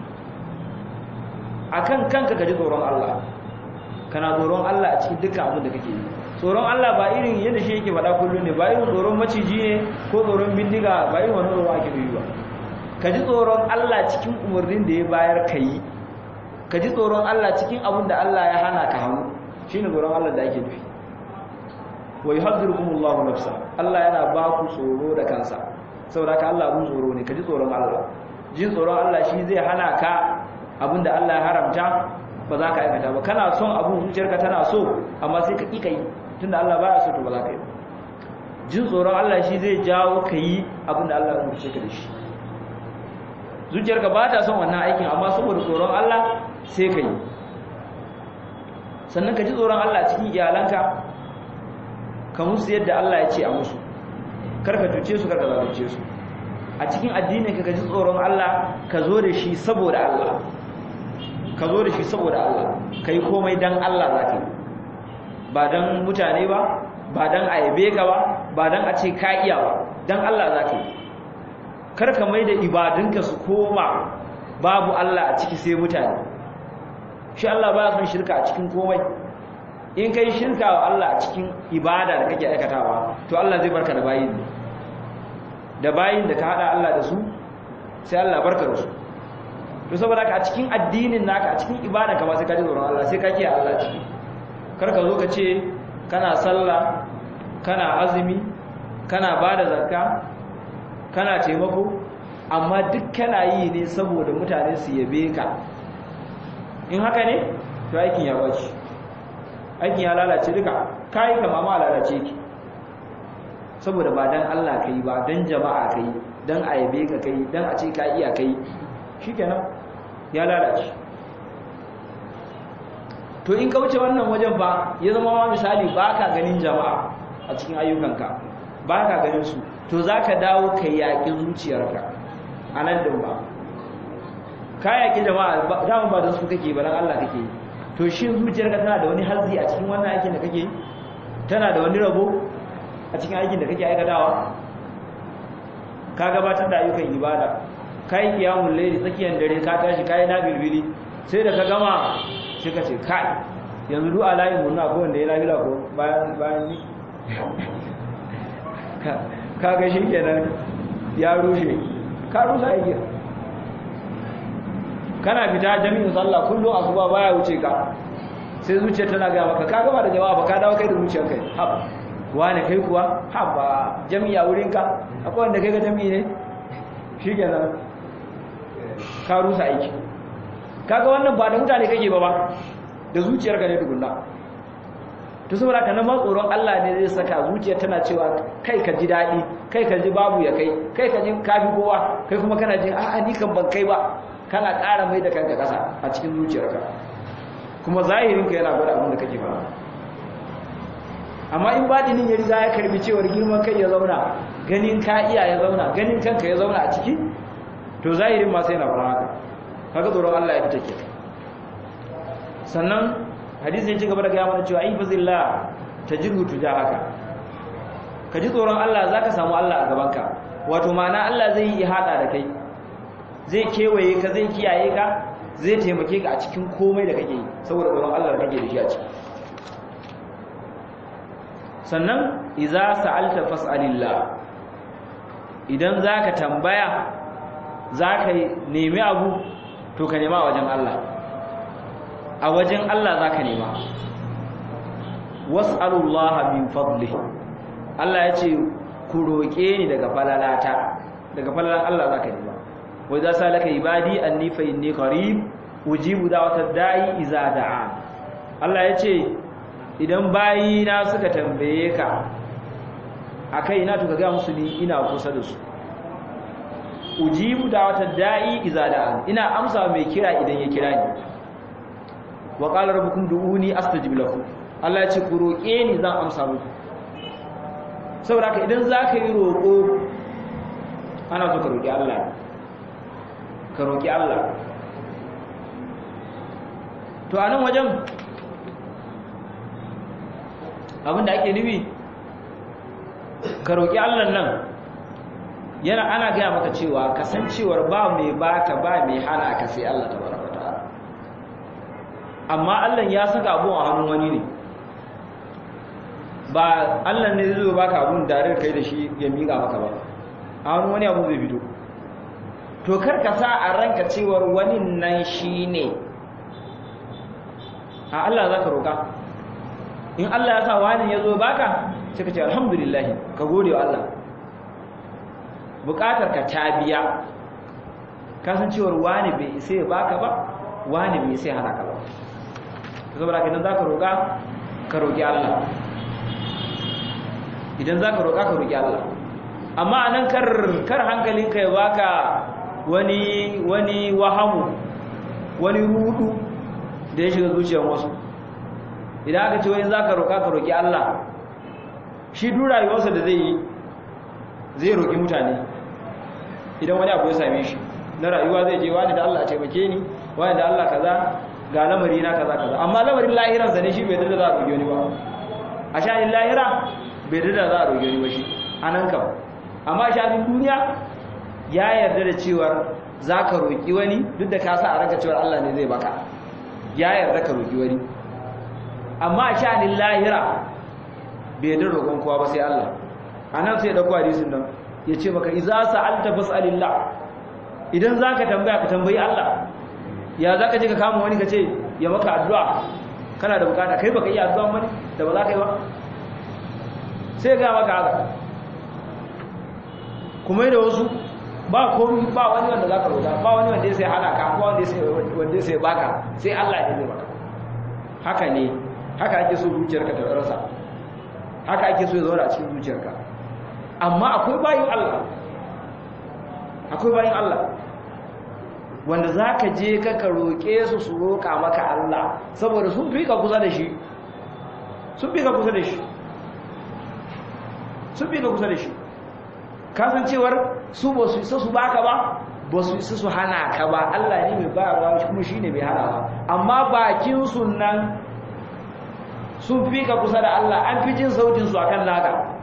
akan kanka ka ji tsoron Allah kana tsoron Allah a cikin dukkan abin da kake yi tsoron Allah ba irin yadda shi yake faɗa kullum ne ba irin tsoron maciji ne ko tsoron bindiga ba irin wani tsoron ake yi ba ka ji tsoron Allah cikin umarnin da ya bayar ka yi ka ji tsoron Allah cikin abin da Allah ya hana ka hannu shi ne tsoron Allah da ake nufi wai hazirkumullahu nafsa Allah yana ba ku tsoro da kansa saboda ka Allah abun tsoro ne ka ji tsoron Allah jin tsoron Allah shi zai hana ka abin da Allah ya haramta ba za ka aikata ba kana son abun zuciyarka tana so amma sai ka ƙi ka yi tunda Allah baya so to ba za ka yi jin tsoron Allah shi zai jawo ka yi abin da Allah ya umarce ka da shi zuciyarka ba ta son wannan aikin amma saboda tsoron Allah sai ka yi sannan ka ji tsoron Allah cikin iyalanka ka musu yadda Allah ya ce a musu kar ka tuce su kar ka zalunce su a cikin addinin ka ka ji tsoron Allah ka zo da shi saboda Allah ka zo da shi saboda Allah ka yi komai dan Allah za ka yi ba dan mutane ba ba dan a yabe ka ba ba dan a ce ka iya ba dan Allah za ka yi karka mai da ibadunka su koma babu Allah a ciki sai mutane shi Allah ba son shirka a cikin komai in kai shirka wa Allah a cikin ibada da kake aikatawa to Allah zai barka da bayin ne da bayin da ka hada Allah da su sai Allah barka da su to saboda ka a cikin addinin naka a cikin ibada ka ba sai ka ji tsoron Allah sai ka kiyaye Allah ciki karka zo ka ce kana sallah kana azumi kana bada zakka kana taimako amma duk kana yi ne saboda mutane su yabe ka in haka ne to aikin ya baci aikin ya lalace duka kai kama ma lalace ki saboda ba dan Allah kai ba dan jama'a kai dan a yabe ka kai dan a ce ka iya kai shikenan ya lalace to in ka wuce wannan wajen ba ya zama ma misali baka ganin jama'a a cikin ayyukanka baka ganin su to za ka dawo ka yaƙi zuciyarka a nan din ba ka yaƙi jama'a dama ba da su kake ba don Allah kake to shi zuciyarka tana da wani hazzi a cikin wannan aikin da kake tana da wani rabo a cikin aikin da kake aikatawa ka gabatar da ayyukan ibada ka yi kiyamun laili tsakiyar dare ka tashi ka yi na bilbili sai da ka gama sai ka ce kai yanzu du'a layin murna ko wanda ya lafiya ko bayan bayan ni kaga shi kenan ya rushe ka rusa aikin kana fita jami'in sallah kullum asuba baya wuce ka sai zuciya tana ga maka ka gaba da jama'a ba ka dawo kai da zuciyar kai haba wani kai kuwa haba jami'a wurin ka akwai wanda kai ga jami'i ne shikenan ka rusa aiki kaga wannan ba da mutane kake ba ba da zuciyar ka ne tukunna to saboda haka nan ma tsoron Allah ne zai saka zuciyar tana cewa kai ka ji daɗi kai ka ji babu ya kai kai ka ji kafi kowa kai kuma kana jin a'a ni kan ban kai ba kana ƙara mai da kanka ƙasa a cikin zuciyarka kuma zahirinka yana gwada abin da kake fara amma in batinin ya riga ya karbi cewar girman kai ya zauna ganin ka iya ya zauna ganin kanka ya zauna a ciki to zahirin ma sai na fara haka kaga tsoron Allah ya fita ke sannan hadisi ya ci gaba da gaya mana cewa ifazillah tajirhu tujahaka ka ji tsoron Allah zaka samu Allah a gabanka wato ma'ana Allah zai yi hada da kai zai kewaye ka zai kiyaye ka zai taimake ka a cikin komai da kake yi saboda tsoron Allah da kake da shi a ciki sannan iza sa'alta fas'alillah idan zaka tambaya zaka nemi abu to ka nema a wajen Allah a wajen Allah zaka nema was'alullaha min fadlihi Allah ya ce ku roƙe ni daga falalata daga falalan Allah zaka nema wa idza salaka ibadi anni fa inni qarib ujibu da'watad da'i iza da'a Allah ya ce idan bayina suka tambaye ka akai ina to ga musu ni ina kusa da su ujibu da'watad da'i iza da'a ina amsa mai kira idan ya kira ni wa qala rabbukum du'uni astajib lakum Allah ya ce ku roƙe ni zan amsa muku saboda haka idan zaka yi roƙo ana so ka roƙi Allah ka roƙi Allah to a nan wajen abinda ake nufi ka roƙi Allah nan yana ana gaya maka cewa kasancewar ba mai baka ba mai hana ka sai Allah tabaraka ta'ala amma Allah ya saka abun a hannun wani ne ba Allah ne zai baka abun da kai da shi ya miƙa maka ba a hannun wani abu zai fito to kar ka sa a ranka cewar wani nan shi ne a Allah za ka roƙa in Allah ya sa wani ya zo baka sai ka ce alhamdulillah ka gode wa Allah buƙatar ka ta biya kasancewar wani bai isa ya baka ba wani bai isa ya hana ka ba saboda ka idan za ka roƙa ka roƙi Allah idan za ka roƙa ka roƙi Allah amma a nan kar hankalinka ya baka wani wani wahamu wani rudu da ya shiga zuciyar wasu idan aka ce wani za ka roƙa ka roƙi Allah shi duk rayuwarsa da zai yi zai roƙi mutane idan wani abu ya same shi na rayuwa zai je wani da Allah a taimake ni wani da Allah kaza ga lamari na kaza kaza amma lamarin lahiransa ne shi bai da za a roƙi wani ba a sha'anin lahira bai da za a roƙi wani ba shi a nan kam amma sha'anin duniya ya yarda da cewar za ka roƙi wani duk da ka sa a ranka cewar Allah ne zai baka ya yarda ka roƙi wani amma a sha'anin lahira bai yarda roƙon kowa ba sai Allah a nan sai ya ɗauko hadisin nan ya ce maka iza sa'alta fas'alillah idan za ka tambaya ka tambayi Allah ya za ka je ka kama wani ka ce ya maka addu'a kana da bukata kai baka iya addu'a mani da ba za ka yi ba sai ga maka haka kuma da wasu ba komi ba wani wanda za ka roƙa ba wani wanda ya sai hana ka ba wanda ya sai baka sai Allah ya zai baka haka ne haka ake so zuciyarka ta rasa haka ake so ya zauna a cikin zuciyarka amma akwai bayin Allah akwai bayin Allah wanda za ka je ka ka roƙe su su roƙa maka Allah saboda sun fi ka kusa da shi sun fi ka kusa da shi sun fi ka kusa da shi kasancewar su ba su isa su baka ba ba su isa su hana ka ba Allah ne mai bayarwa kuma shi ne mai hana ba amma bakin nan sun fi ka kusa da Allah an fi jin sautin su akan naka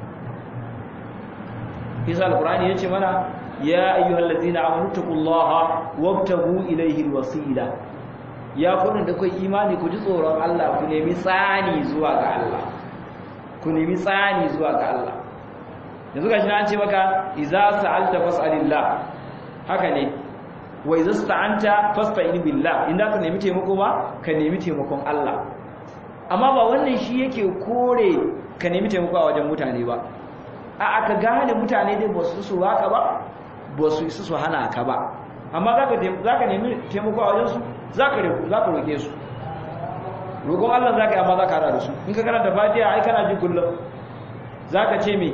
isa alqur'ani yace mana ya ayyuhallazina amanu taqullaha wabtagu ilayhi alwasila ya kudin da kai imani ku ji tsoron Allah ku nemi tsani zuwa ga Allah ku nemi tsani zuwa ga Allah yanzu gashi na an ce maka iza sa'alta fas'alillah haka ne wa idza sta'anta fasta'in billah in da ka nemi taimako ba ka nemi taimakon Allah amma ba wannan shi yake kore ka nemi taimako a wajen mutane ba a aka gane mutane dai ba su su baka ba ba su isa su hana ka ba amma za ka nemi taimako a wajensu za ka roƙe su roƙon Allah za ka yi amma za ka hada da su in ka karanta fatiha ai kana ji kullum za ka ce me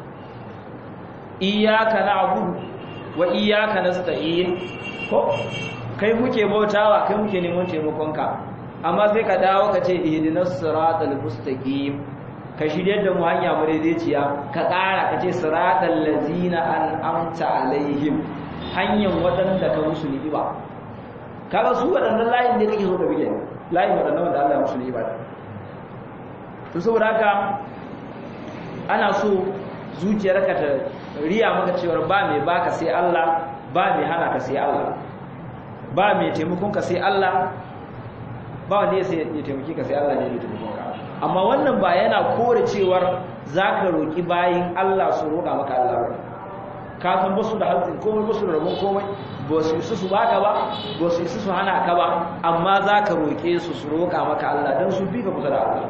iyaka na abudu wa iyaka na sta'in ko kai muke bautawa kai muke neman taimakonka amma sai ka dawo ka ce ihdinas siratal mustaqim ka shirye da mu hanya madaidaiciya ka ƙara ka ce siratal ladzina an'amta alaihim hanyar waɗanda ka musu ni'ima kaga su waɗannan layin da kake so ka bige layin waɗannan wanda Allah ya musu ni'ima to saboda haka ana so zuciyarka ta riya maka cewa ba mai baka sai Allah ba mai hana ka sai Allah ba mai taimakon ka sai Allah ba wanda ya sai ya taimake ka sai Allah ne ya taimake ka amma wannan ba yana kore cewar zaka roki bayin Allah su roƙa maka Allah ba ka san basu da hazin komai basu da rabon komai ba su isa su baka ba ba su isa su hana ka ba amma zaka roke su su roƙa maka Allah dan su bi ka kusa da Allah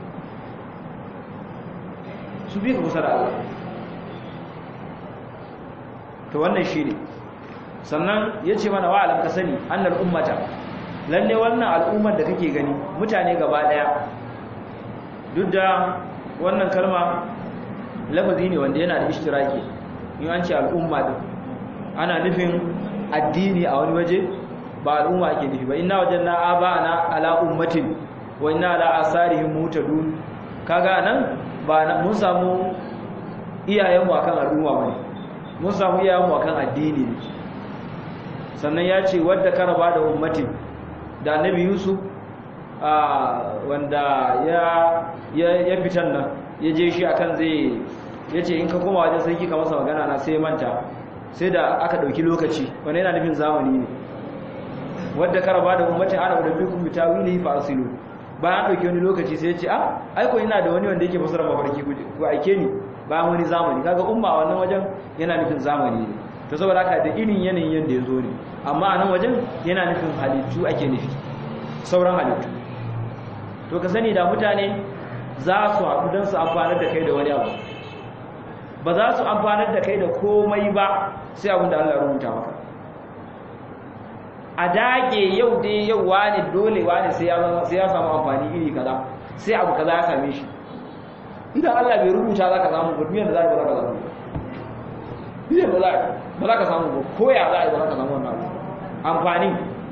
su bi ka kusa da Allah to wannan shine sannan yace mana wa alam ka sani annal ummata lalle wannan al'ummar da kake gani mutane gaba daya duk da wannan kalma lafazi ne wanda yana da ishtiraki in an ce al'umma din ana nufin addini a wani waje ba al'umma ake nufi ba inna wajanna abana ala ummatin wa inna ala asarihim mutadun kaga nan ba mun samu iyayen mu akan al'umma bane mun samu iyayen mu akan addini ne sannan ya ce wadda karaba da ummatin da annabi yusuf wanda ya fitan nan ya je shi akan zai ya ce in ka koma wajen sarki ka masa magana na sai manta sai da aka ɗauki lokaci wanda yana nufin zamani ne wadda karaba da ummatin ana da bikin bitawili fa asilu bayan ɗauki wani lokaci sai ya ce ah aiko ina da wani wanda yake fasara mafarki ku aike ni bayan wani zamani kaga umma a wannan wajen yana nufin zamani ne to saboda haka da irin yanayin yanda ya zo ne amma a nan wajen yana nufin halittu ake nufi sauran halittu to ka sani da mutane za su haɗu don su amfanar da kai da wani abu ba za su amfanar da kai da komai ba sai abin da Allah rubuta maka a dage yau dai yau wani dole wani sai ya samu amfani iri kaza sai abu kaza ya same shi idan Allah bai rubuta za ka samu ba duniyar da za ka samu duniyar da ba za ka samu ba ko ya za a yi ba za ka samu wannan abu amfani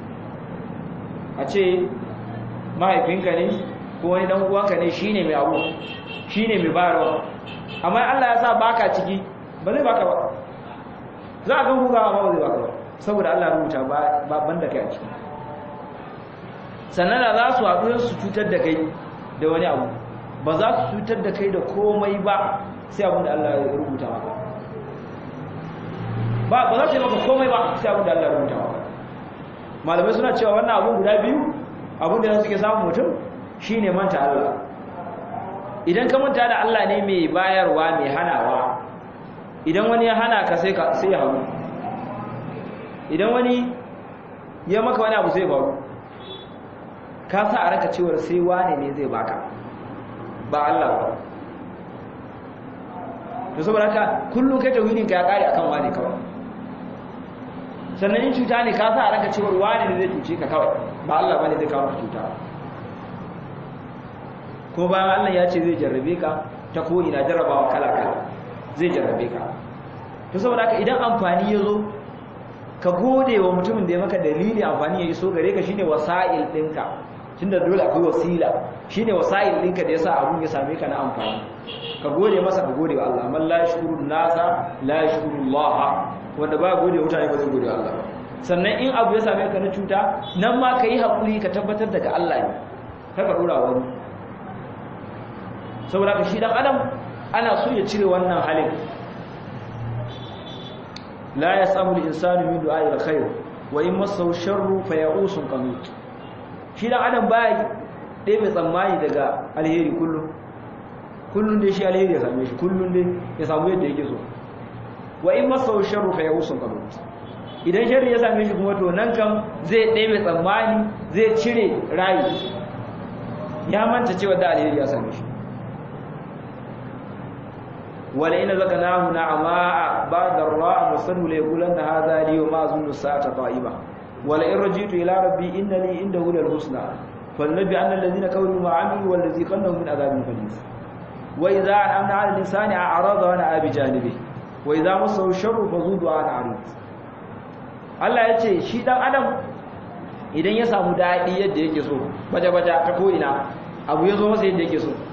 a ce mahaifinka ne ko wani dan uwanka ne shine mai abu shine mai bayarwa amma Allah ya sa baka ciki ba zai baka ba za a ga hugawa amma ba zai baka ba saboda Allah ya rubuta ba banda kai a ciki sannan da za su haɗu su cutar da kai da wani abu ba za su cutar da kai da komai ba sai abin da Allah ya rubuta maka ba ba za su yi maka komai ba sai abin da Allah ya rubuta maka malamai suna cewa wannan abun guda biyu abin da suke samun mutum shine manta Allah idan ka manta da Allah ne mai bayarwa mai hanawa idan wani ya hana ka sai ka sai hawo idan wani ya maka wani abu sai faru ka sa a ranka cewa sai wane ne zai baka ba Allah ba to saboda haka kullum kai tauhidin ka ya kare akan wane kawai sannan in cuta ne ka sa a ranka cewa wane ne zai cuce ka kawai ba Allah bane zai kawo cuta ko bayan Allah ya ce zai jarrabe ka ta ko ina jarrabawa kala kala zai jarrabe ka to saboda haka idan amfani ya zo ka gode wa mutumin da ya maka dalili amfani ya yi so gare ka shine wasa'il ɗinka tunda dole akwai wasila shine wasa'il ɗinka da yasa abun ya same ka na amfani ka gode masa ka gode wa Allah man la yashkuru nasa la yashkuru Allah wanda ba gode wa mutane ba zai gode wa Allah sannan in abu ya same ka na cuta nan ma ka yi haƙuri ka tabbatar daga Allah ne kar ka dora wani saboda ka shi dan adam ana so ya cire wannan halin la yasamu al-insanu min du'a'i al-khair wa in massahu sharru faya'usun qanut shi dan adam bai dai mai tsammani daga alheri kullum kullun dai shi alheri ya same shi kullun dai ya samu yadda yake so wa in massahu sharru faya'usun qanut idan sharri ya same shi kuma to nan kam zai ɗebe tsammani zai cire rayu ya manta cewa da alheri ya same shi wala ina zaka nahu na'ama ba'da ra'a musallu la yaqulanna hadha li wa ma azunnu sa'ata ta'iba wala in rajitu ila rabbi inna li indahu lal husna فالنبي أن الذين كفروا ما عملوا والذي قلهم من عذاب غليظ وإذا أنعمنا على الإنسان أعرض ونأى بجانبه وإذا مسه الشر فذو دعاء عريض Allah ya ce shi dan adam idan ya samu daɗi yadda yake so baje-baje ta ko'ina abu ya zo masa yadda yake so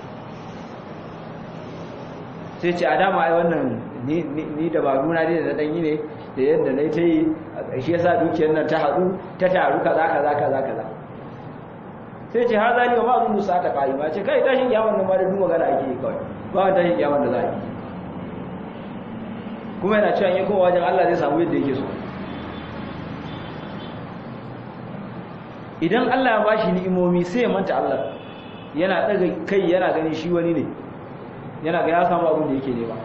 sai ce a dama ai wannan ni dabaru na dai da ɗanyi ne da yadda na ta yi shi ya sa dukiyar nan ta haɗu ta taru kaza kaza kaza kaza sai ce ha zali wa ma zun musa ta kai ba ce kai tashin kiyaman nan ma da duk magana ake yi kawai ba wani tashin kiyaman da za a yi kuma yana cewa in kowa wajen Allah zai samu yadda yake so idan Allah ya bashi ni'imomi sai ya manta Allah yana daga kai yana gani shi wani ne yana ga ya samu abin da yake nema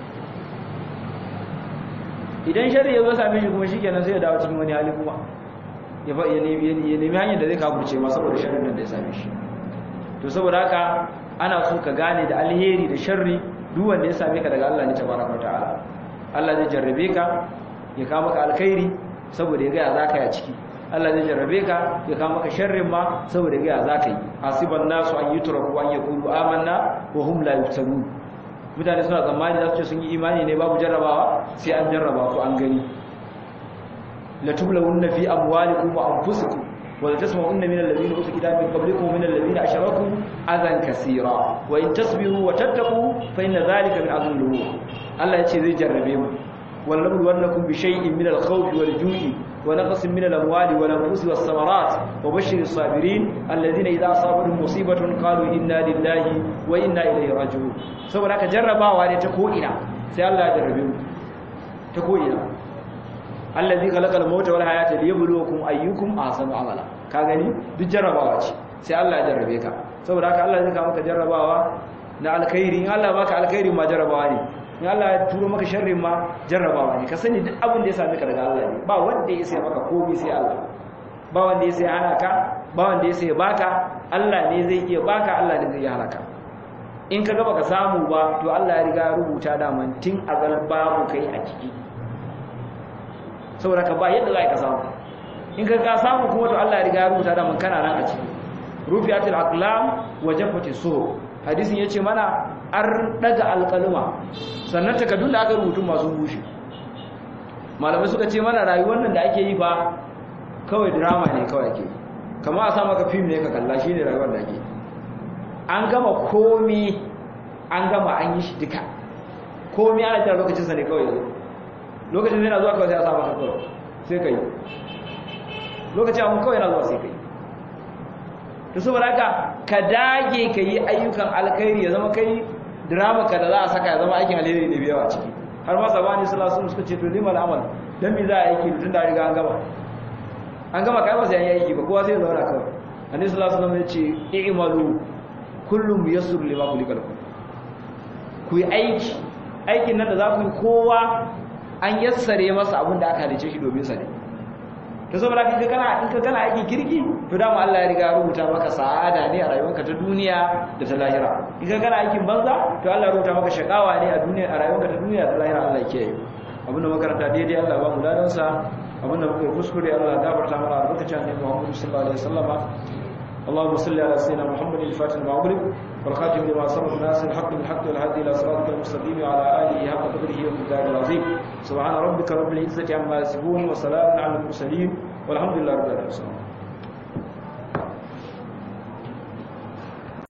idan shari'a ya zo same shi kuma shikenan sai ya dawo cikin wani hali kuma ya nemi hanyar da zai kafurce ma saboda sharrin da ya same shi to saboda haka ana so ka gane da alheri da sharri duk wanda ya same ka daga Allah ne tabaraka ta'ala Allah zai jarrabe ka ya kawo maka alkhairi saboda ya ga ya zaka ya ciki Allah zai jarrabe ka ya kawo maka sharrin ma saboda ya ga ya zaka yi hasiban nasu an yutraku an yaqulu amanna wa hum la yuftanun mutane suna tsammani za su ce sun yi imani ne babu jarrabawa sai an jarraba su an gani لتبلون في أموالكم وأنفسكم ولتسمعن من الذين أوتوا الكتاب من قبلكم ومن الذين أشركوا أذى كثيرا وإن تصبروا وتتقوا فإن ذلك من عظم الأمور الله يجزي ذي جربهم ولنبلونكم بشيء من الخوف والجوع ونقص من الأموال والأنفس والثمرات وبشر الصابرين الذين إذا أصابتهم مصيبة قالوا إنا لله وإنا إليه راجعون سوف لك جربا ne ta ko'ina sai Allah ya jarrabe mu ta ko'ina allazi khalaqal mauta wal hayata liyabluwakum ayyukum ahsanu amala ka gani duk jarrabawa ce sai Allah ya jarrabe ka saboda haka Allah zai ka maka jarrabawa na alkhairi in Allah baka alkhairi ma jarrabawa ne in Allah ya turo maka sharri ma jarrabawa ne ka sani duk abin da ya same ka daga Allah ne ba wanda ya sai maka komai sai Allah ba wanda ya sai hana ka ba wanda ya sai baka Allah ne zai iya baka Allah ne zai iya hana ka in ka ga baka samu ba to Allah ya riga ya rubuta da mantin azal babu kai a ciki saboda ka ba yadda za ka samu in ka ka samu kuma to Allah ya riga ya rubuta da man kana nan a ciki rufiyatul aqlam wa jaffati suhuf hadisin yace mana an daga alqaluma sannan takaddun da aka rubutu masu bushe malamai suka ce mana rayuwar nan da ake yi fa kawai drama ne kawai ake kamar a sa maka film ne ka kalla shine rayuwar da ake an gama komi an gama an yi shi duka komi ana jira lokacin sa ne kawai yanzu lokacin zai na zuwa kawai sai a sa maka kawai sai ka yi lokacin abin kawai na zuwa sai ka yi to saboda haka ka dage ka yi ayyukan alkhairi ya zama kai drama ka da za a saka ya zama aikin alheri ne biyawa ciki har ma sabani sallallahu alaihi suka ce to limal amal dan me za a aiki tun da riga an gama an gama kai ba sai an yi aiki ba kowa sai ya zauna kawai annabi sallallahu alaihi wasallam ya ce i'malu kullum yassur lima kulikal ku yi aiki aikin nan da za ku yi kowa an yassare masa abin da aka halice shi domin sa ne to saboda in ka kana in ka kana aiki kirki to dama Allah ya riga rubuta maka sa'ada ne a rayuwarka ta duniya da ta lahira in ka kana aikin banza to Allah ya rubuta maka shakawa ne a duniya a rayuwarka ta duniya da ta lahira Allah ya kiyaye abin da makaranta daidai Allah ba mu ladan sa abin da muka kuskure Allah ya gafarta mana albarkacin annabi Muhammad sallallahu alaihi wasallam اللهم صل على سيدنا محمد الفاتح المغرب والخاتم لما سبق الناس الحق بالحق والهادي الى صراطك المستقيم وعلى اله حق قدره ومقداره العظيم سبحان ربك رب العزه عما يصفون وسلام على المرسلين والحمد لله رب العالمين